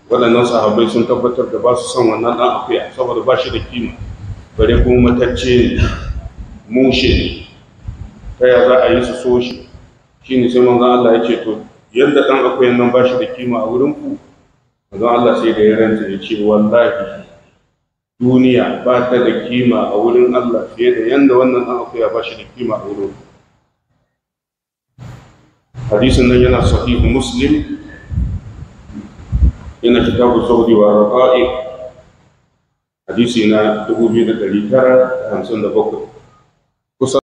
waɗannan sahabbai sun tabbatar da ba su son wannan ɗan akuya saboda ba shi da kima bare kuma matacce ne mushe ne ta ya za a yi su so shi shi ne sai manzon Allah ya ce to yadda ɗan akuyan nan ba shi da kima a wurin ku manzon Allah sai da ya ranta ya ce wallahi duniya ba ta da kima a wurin Allah fiye da yadda wannan ɗan akuya ba shi da kima a wurin ku hadisin nan yana sahihu muslim yana kitabu saudi wa raqa'i hadisi na 2957